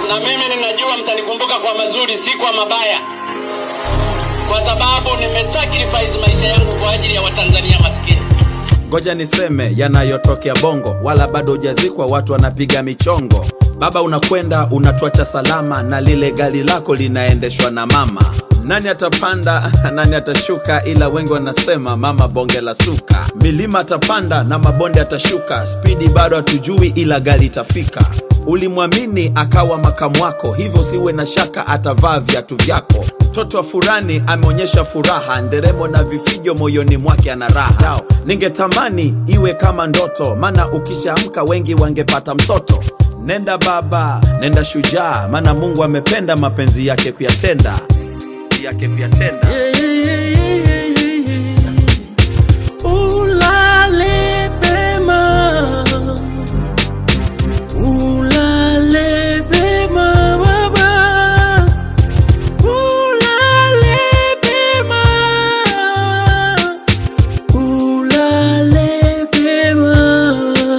na mimi ninajua mtanikumbuka kwa mazuri, si kwa mabaya, kwa sababu nimesacrifice maisha yangu kwa ajili ya Watanzania maskini. ngoja niseme yanayotokea bongo wala bado hujazikwa watu wanapiga michongo baba unakwenda unatuacha salama na lile gari lako linaendeshwa na mama nani atapanda nani atashuka ila wengi wanasema mama bonge la suka milima atapanda na mabonde atashuka spidi bado hatujui ila gari itafika ulimwamini akawa makamu wako hivyo siwe na shaka atavaa viatu vyako mtoto wa furani ameonyesha furaha nderemo na vifijo moyoni mwake ana raha Yao, ningetamani iwe kama ndoto maana ukishaamka wengi wangepata msoto nenda baba nenda shujaa maana mungu amependa mapenzi yake kuyatenda yake kuyatenda Ulale pema, ulale pema baba, ulale pema, ulale pema,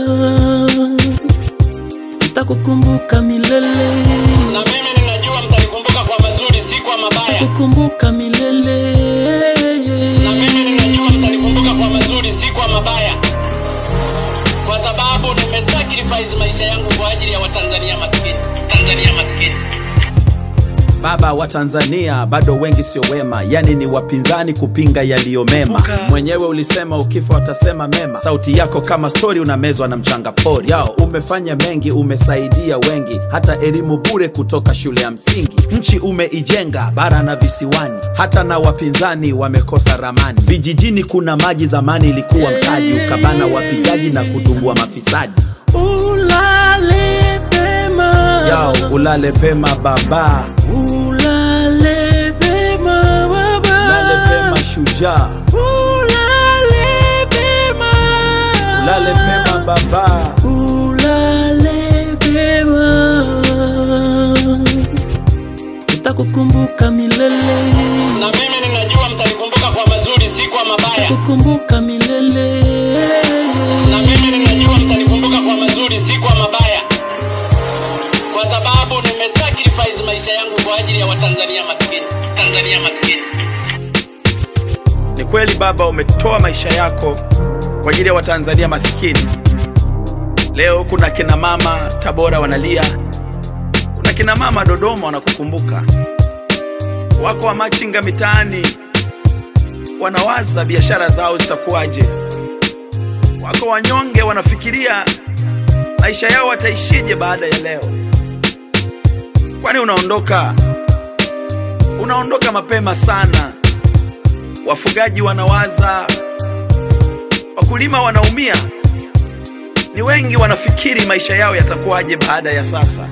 nitakukumbuka milele, Na mimi ninajua mtanikumbuka kwa mazuri, si kwa mabaya, nitakukumbuka milele. na mimi ninajua mtanikumbuka kwa mazuri, si kwa mabaya, kwa sababu nimesacrifice maisha yangu kwa ajili ya Watanzania maskini, Tanzania maskini. baba wa tanzania bado wengi sio wema yani ni wapinzani kupinga yaliyo mema mwenyewe ulisema ukifa watasema mema sauti yako kama stori unamezwa na mchanga pori yao umefanya mengi umesaidia wengi hata elimu bure kutoka shule ya msingi nchi umeijenga bara na visiwani hata na wapinzani wamekosa ramani vijijini kuna maji zamani ilikuwa mtaji ukabana wapigaji na kutumbua mafisadi Ulale pema, yao ulale pema baba ulale pema baba, ulale pema shujaa ulale pema, ulale pema baba ulale pema, nitakukumbuka milele, Na mimi ninajua mtanikumbuka kwa mazuri, si kwa mabaya, kukumbuka milele, na mimi ninajua mtanikumbuka kwa mazuri, si kwa mabaya, kwa sababu nimesacrifice maisha yangu kwa ajili ya Watanzania maskini, Tanzania maskini. ni kweli baba umetoa maisha yako kwa ajili ya watanzania masikini leo kuna kina mama tabora wanalia kuna kina mama dodoma wanakukumbuka wako wa machinga mitaani wanawaza biashara zao zitakuwaje wako wanyonge wanafikiria maisha yao wataishije baada ya leo kwani unaondoka unaondoka mapema sana wafugaji wanawaza, wakulima wanaumia, ni wengi wanafikiri maisha yao yatakuwaje baada ya sasa.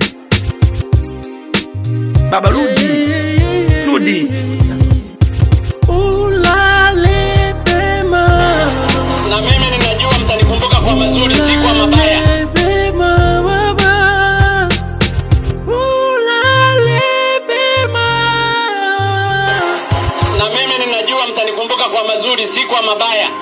Baba, rudi, rudi. ulale pema. Na mimi ninajua mtanikumbuka kwa mazuri, si kwa mabaya, Ulale pema baba, ulale pema, na mimi ninajua mtanikumbuka kwa mazuri, si kwa mabaya,